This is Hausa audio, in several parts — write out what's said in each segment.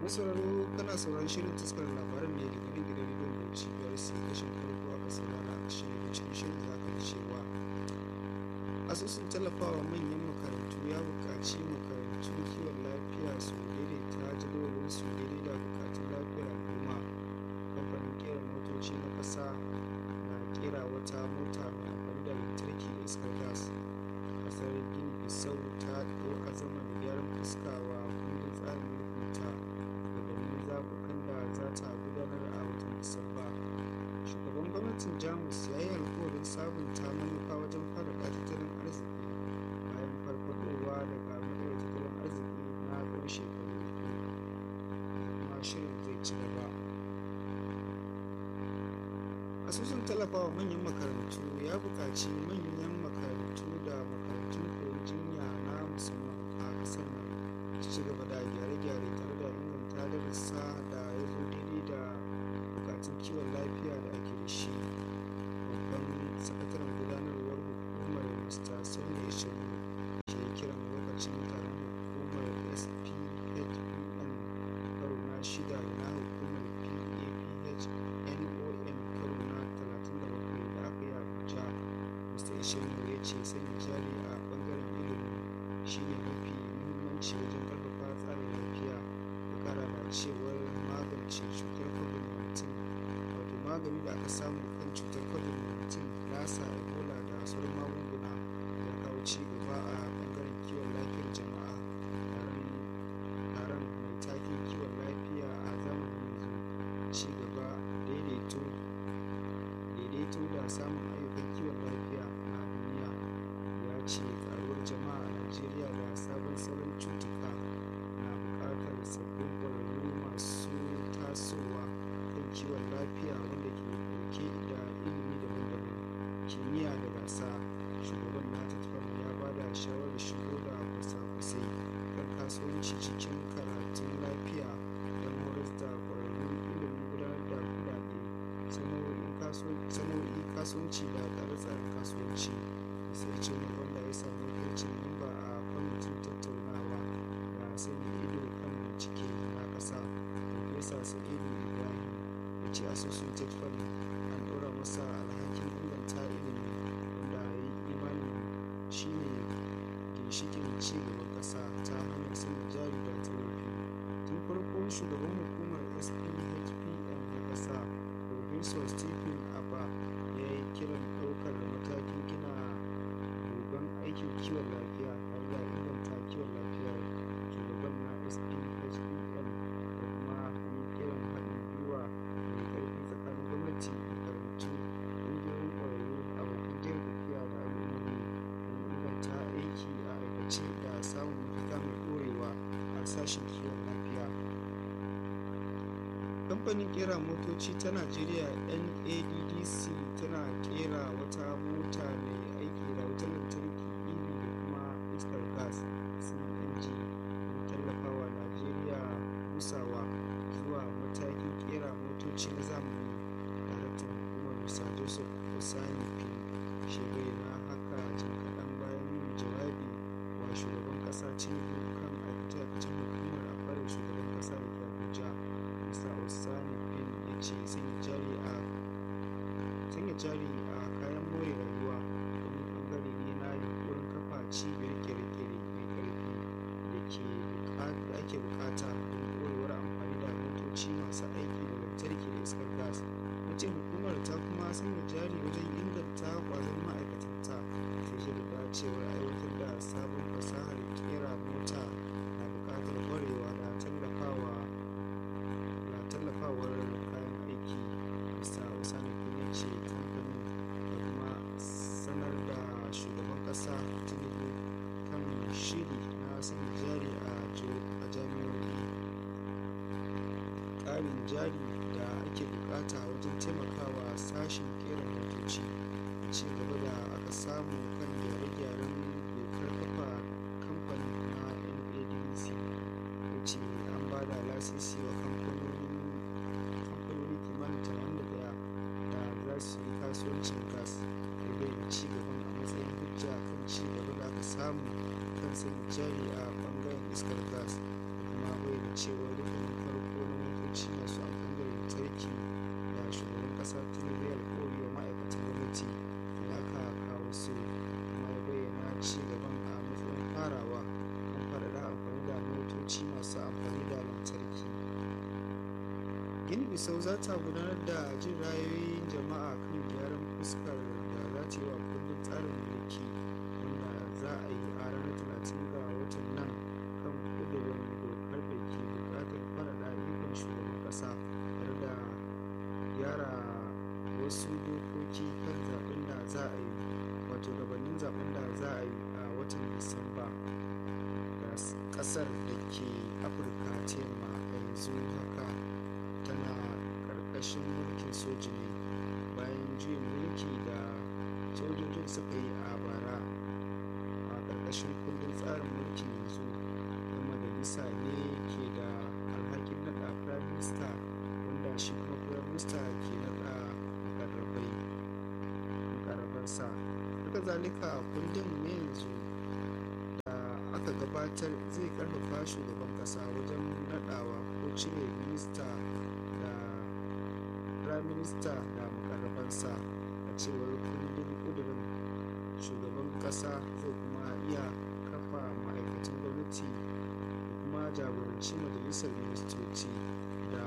sauraro kana sauran shirin taskar labaran ne daga nan gidan rediyon bauchi biyar sai kashin farko aka saurara a shirin da cikin shirin za ka cewa asusun tallafawa manyan makarantu ya buƙaci makarantu kiwon lafiya su daidaita jadawalin su daidai da buƙatun lafiyar al'umma kamfanin kera motoci na ƙasa na kera wata mota mai amfani da lantarki da iskar gas ƙasar gini bisau ta ɗau azaman gyaran fuska wa kundin tsarin mulkinta gabanin zaɓukan da za ta gudanar a watan disamba shugaban gwamnatin jamus ya yi alkawarin sabunta manufa wajen faɗaɗa tattalin arziki bayan farfadowa daga matsalar tattalin arziki na tsawon shekaru uku kuma shirin zai ci gaba asusun tallafawa manyan makarantu ya buƙaci manyan makarantu da makarantun koyon jinya na musamman a ƙasar nan su ci gaba da gyare-gyare tare da inganta darussa da ya zo daidai da buƙatun kiwon lafiya da ake da shi babban sakataren gudanarwar hukumar mr sani ishiru ke kiran lokacin taron hukumar sphdpn karo na shida na hukumar paph NOM karo na 37 da aka yi a Abuja, Mr. Ishemu ya ce sanya jari a bangaren ilimi shi ne mafi muhimmanci wajen karfafa tsarin lafiya da kara da cewar magance cutar COVID-19 wato magani da aka samu kan cutar COVID-19 lasa ebola da sauran magunguna ya kawo ci gaba a bangaren kiwon lafiyar jama'a taron mai taken kiwon lafiya a zamanin yanzu ci gaba daidaito daidaito da samun ayyukan kiwon lafiya na duniya ya ce karuwar jama'a a najeriya da sabon salon cutuka na buƙatar sabbin ƙwararru masu tasowa kan kiwon lafiya wanda ke ɗauke da ilimi daban-daban kimiyya da gasa shugaban na tattalin ya ba da shawarar shigo da kwasa-kwasai kan kasuwanci cikin karatun lafiya don horar da ƙwararrun ilimin gudanar da kuɗaɗe sana'o'in kasuwanci da tsare-tsaren kasuwanci sai ce ne wanda ya samu wakilcin lamba a kwamitin tattaunawa da sanya ido kan bincike na ƙasa farfesa sa'idu ibrahim ya ce asusun tetfan an ɗora masa alhakin inganta ilimi wanda ya yi imanin shine ginshikin ci gaban ƙasa ta hanyar sanya jari da tallafi tun farko shugaban hukumar sphdpn na ƙasa professor stephen abba ya yi kiran ɗaukar matakin gina dogon aikin kiwon lafiya har da inganta kiwon lafiya shugaban na sphdpn da kuma yi kiran haɗin gwiwa mai ƙarfi tsakanin gwamnati makarantu ƙungiyoyin ƙwararru abokan jin tafiya da al'ummomi don inganta aiki a aikace da samun mafita mai ɗorewa a sashen kiwon lafiya kamfanin kera motoci ta najeriya naddc tana kera wata mota mai aiki da wutar lantarki ev da kuma iskar gas cng don tallafawa najeriya busawa zuwa matakin kera motoci na zamani daraktan hukumar musa joseph osani pin shekaru na haka jim kaɗan bayan yin jawabi wa shugaban ƙasa tinubu kan aikace-aikacen hukumar a farin shugaban ƙasa da ke abuja mr osani pin ya ce sanya jari a sanya jari a kayan more rayuwa wani bangare ne na yunkurin kafa cibiyar kere-kere mai karfi da ake bukata don dorewar amfani da motoci masu aiki da lantarki da iskar gas wace hukumar ta kuma sanya jari wajen inganta kwazon ma'aikatanta sai da cewar aiwatar da sabon fasahar kera mota na bukatar kwarewa da tallafawa da tallafawar kayan aiki bisa wasani kuma ce kamfanin da kuma sanar da shugaban kasa tinubu kan shiri na sanya jari a jami'o'i ƙarin jari da ake bukata wajen taimakawa sashen kera motoci ci gaba da aka samu kan gyare-gyaren dokar kafa kamfanin na nadc ya ce an ba da lasisi wa kamfanoni kimanin tamanin da daya da za su yi kasuwancin gas da bayyana ci gaban a matsayin hujja kan ci gaba da aka samu kan sanya jari a bangaren iskar gas da kuma bayyana cewa rukunin farko motoci masu amfani da lantarki da shugaban ƙasa tinubu ya alkawari wa ma'aikatan gwamnati da aka kawo su kuma ya bayyana ci gaban a matsayin farawa don faɗaɗa amfani da motoci masu amfani da lantarki gini bisau za ta gudanar da jin ra'ayoyin jama'a kan gyaran fuskar da za ta yi wa kundin tsarin mulki wanda za a yi a ranar talatin ga watan nan kan ƙudurin dokar da ke buƙatar faɗaɗa ikon shugaban ƙasa tare da gyara wasu dokoki kan zaɓen da za a yi wato gabanin zaɓen da za a yi a watan disamba da ƙasar da ke afirka ta yamma a yanzu haka tana ƙarƙashin mulkin soji ne bayan juyin mulki da sojojin suka yi a bara a ƙarƙashin kundin tsarin mulkin yanzu yan majalisa ne ke da alhakin naɗa prime minister wanda shi kuma prime minister ke naɗa mukarrabai mukarrabansa haka zalika kundin ne yanzu da aka gabatar zai ƙarfafa shugaban ƙasa wajen naɗawa ko cire minista da prime minister da mukarrabansa a cewar kundin ƙudurin shugaban ƙasa zai kuma iya kafa ma'aikatan gwamnati da kuma jagoranci majalisar ministoci da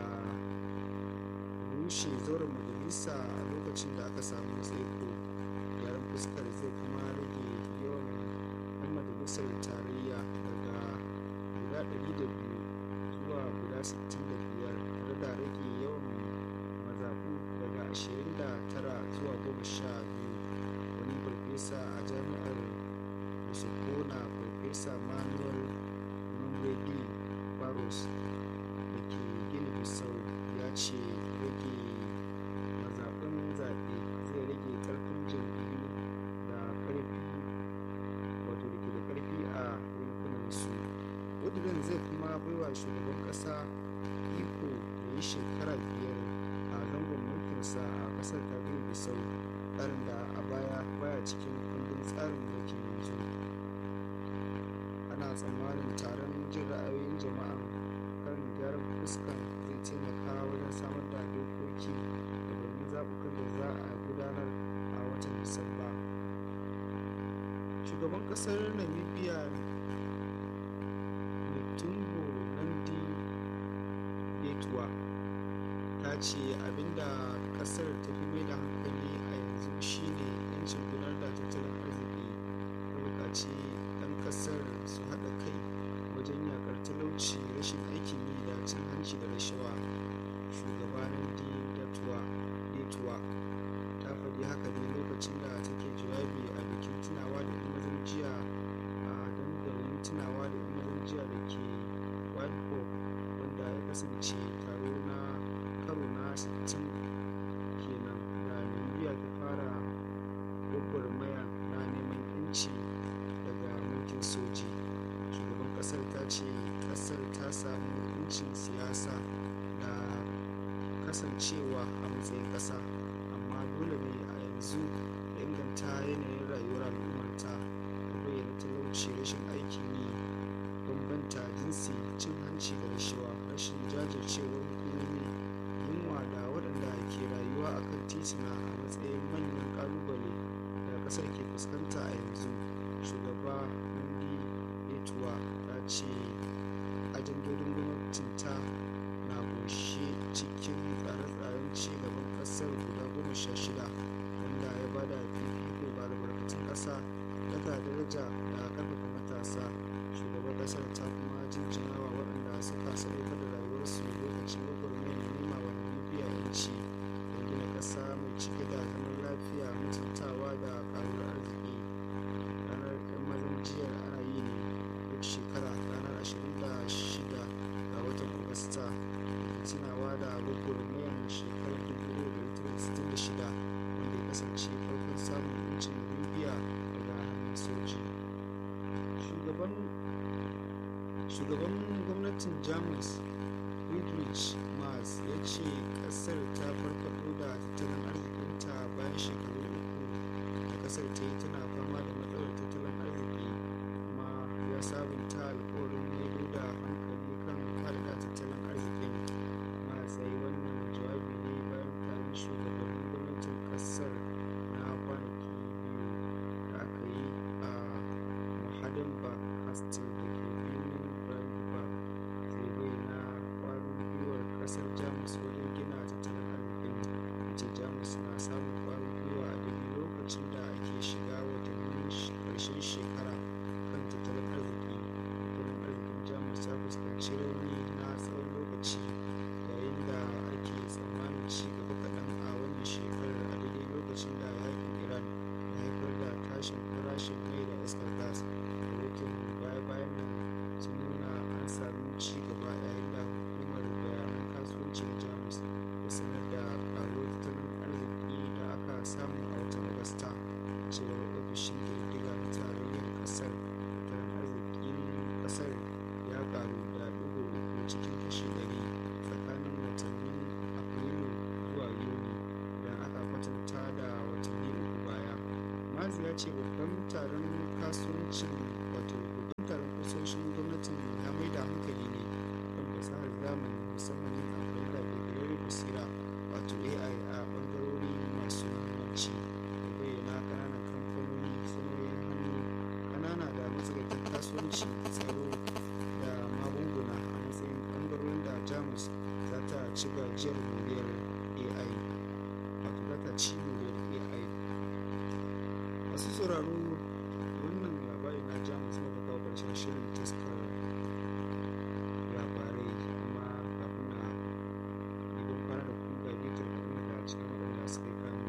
rushe zauren majalisa a lokacin da aka samu tsaiko gyaran fuskar zai kuma rage yawan 'yan majalisar tarayya daga guda 200 zuwa guda 65 tare da rage yawan mazaɓu daga 29 zuwa 12 wani farfesa a jami'ar musokona farfesa manuel mumbredi barros da ke gini bisau ya ce rage mazaɓin zaɓe zai rage ƙarfin jam'iyyu da ƙarfi wato da ke da ƙarfi a yankunansu ƙudurin zai kuma baiwa shugaban ƙasa iko ya yi shekara biyar a zangon mulkinsa a ƙasar ta gini bisau tsarin da a baya baya cikin kundin tsarin mulkin yanzu ana tsammanin taron jin ra'ayoyin jama'a kan gyaran fuskan zai taimaka wajen samar da dokoki gabanin zaɓukan da za a gudanar a watan disamba shugaban ƙasar namibia netumbo nandi yetuwa ta ce abinda ƙasar ta fi mai da hankali a yanzu shine yancin gudanar da tattalin arziki ta buƙaci 'yan ƙasar su haɗa kai wajen yakar talauci rashin aikin yi da cin hanci da rashawa shugabanin datuwa ta faɗi haka ne lokacin da take jawabi a bikin tunawa da mazan jiya a dandalin tunawa da mazan jiya da ke whitehall wanda ya kasance taro na karo na 60 kenan da namibia ta fara gwagwarmaya na neman yanci daga mulkin soji shugaban kasar ta ce kasar ta samu yancin siyasa da kasancewa a matsayin kasa amma dole ne a yanzu da inganta yanayin rayuwar al'ummarta da bayyana talauci rashin aikin yi bambanta jinsi cin hanci da rashawa rashin jajircewar hukumomi yunwa da waɗanda ke rayuwa a kan titina a matsayin manyan ƙalubale da ƙasar ke fuskanta a yanzu shugaba nandi etuwa ta ce ajandodin gwamnatinta na ƙunshe cikin tsare-tsaren ci gaban ƙasar guda goma sha shida wanda ya bada fifiko ga albarkatun ƙasa daga daraja da ƙarfafa matasa shugaban ƙasar ta kuma jinjina wa waɗanda suka sadaukar da rayuwarsu lokacin gwagwarmayar nema wa namibia yanci don gina ƙasa mai cike da zaman lafiya mutuntawa da ƙaruwar arziki ranar 'yan mazan jiya ana yi ne duk shekara ranar 26 ga watan agusta tunawa da gwagwarmayar shekarar 1966 wanda ya kasance farkon samun yancin namibia daga hannun soji shugaban shugaban gwamnatin jamus friedrich mars ya ce kasar ta farfado da tattalin arzikinta bayan shekaru uku da kasar ta yi tana fama da matsalar tattalin arziki kuma ya sabunta alkawarin maido da hankali kan faɗaɗa tattalin arzikin mars ƙasar na kwanaki biyu da aka yi a Mahadinburg Castle da ke birnin Brandenburg zai bayyana ƙwarin gwiwar ƙasar Jamus wajen gina tattalin arzikin yace Jamus na samun ƙwarin gwiwa a daidai lokacin da ake shiga watannin ƙarshen shekara kan tattalin arziki tattalin arzikin Jamus ya fuskanci rauni na tsawon lokaci yayin da ake tsammanin ci gaba kaɗan a wannan shekarar a daidai lokacin da yaƙin Iran ya haifar da tashin farashin mai da iskar gas rahoton baya-bayan nan sun nuna an sami ci gaba yayin da hukumar bayanan kasuwanci na Jamus ta sanar da ƙaruwar tattalin arziki da aka samu a watan Agusta cewar ofishin ƙididdiga na tarayyar ƙasar tattalin arzikin ƙasar ya ƙaru da ɗigo uku cikin kashi ɗari tsakanin watannin Afrilu zuwa Yuni idan aka kwatanta da watanni uku baya. Mazi ya ce babban taron kasuwancin wato babban taron kusoshin gwamnatin ya mai da hankali ne kan fasahar zamani musamman yin amfani da ƙirƙirar basira wato AI a ɓangarori masu muhimmanci da bayyana ƙananan kamfanoni sanoyin hannu ƙanana da matsakaitan kasuwanci tsaro da magunguna a matsayin ɓangarorin da Jamus za ta ci gajiyar moriyar AI wato za ta ci moriyar AI masu sauraro wannan labari na Jamus muka kawo ƙarshen shirin taskar labarai amma kafin na idan kwana da ku ga bitar kaɗan daga cikin waɗanda suka yi kanu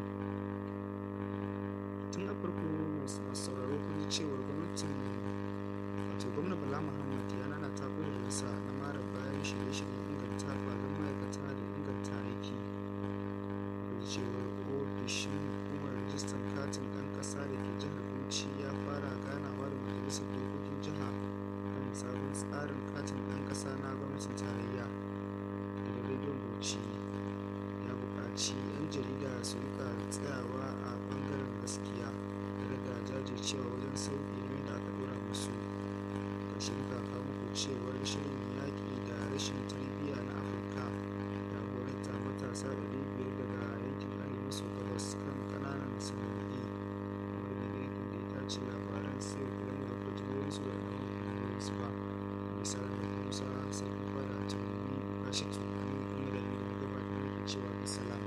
tun a farko masu sauraro kun ji cewar gwamnatin wato gwamna bala muhammad ya nana ta sa na mara bayan shirye-shiryen inganta kwazon ma'aikata da inganta aiki kun ji cewar ofishin hukumar rajistan katin ɗan ƙasa da ke jihar bauchi ya fara ganawa da majalisar dokokin jiha kan sabon tsarin katin ɗan ƙasa na gwamnatin tarayya gidan rediyon bauchi ya buƙaci 'yan jarida su rika tsayawa a ɓangaren gaskiya tare da jajircewa wajen sauƙi nauyin da aka ɗora musu ƙarshen kaka muku cewar shirin yaƙi da rashin tarbiyya na afirka ya horar da matasa ɗari biyar daga yankin arewa maso gabas kan ƙananan sana'o'i wanda da yankin da ya tace labaran sai kula da kwajiyoyinsu da ɗan su ba misalin da musa sai kuma da tunani kashe tunani kuma da ni da gabatar da cewa bisalam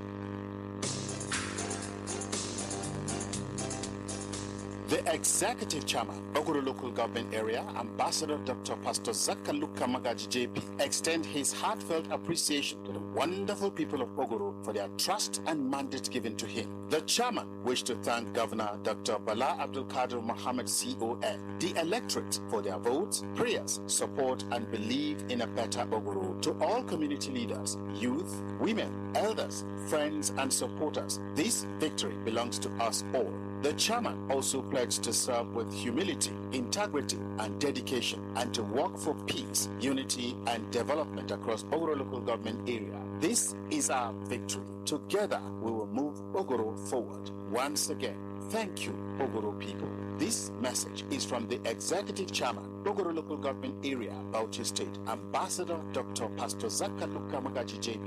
The executive chairman, Oguru Local Government Area, Ambassador Dr. Pastor Zakaluka Magaji JP, extend his heartfelt appreciation to the wonderful people of Oguru for their trust and mandate given to him. The chairman wished to thank Governor Dr. Bala Abdul Kadir Mohammed CON, the electorate for their votes, prayers, support, and belief in a better Oguru. To all community leaders, youth, women, elders, friends, and supporters, this victory belongs to us all. The chairman also pledged to serve with humility, integrity, and dedication, and to work for peace, unity, and development across Ogoro local government area. This is our victory. Together, we will move Ogoro forward. Once again, thank you, Ogoro people. This message is from the executive chairman, Ogoro local government area, Bauchi State, Ambassador Dr. Pastor Zakaluka Magaji JP.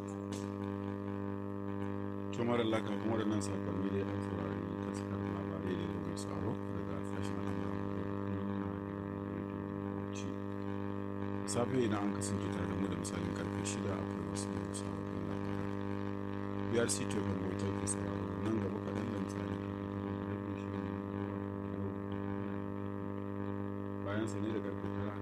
tumar laka kuma da nan sakonni dai an saurari taskar labarai da mai tsaro daga sashen al'amuran ci safe idan an kasance tare da mu da misalin karfe shida akwai wasu sababbin labarai brc tofin bautar ke sauraro nan gaba kaɗan da misalin karfe bayan sa ne da karfe tara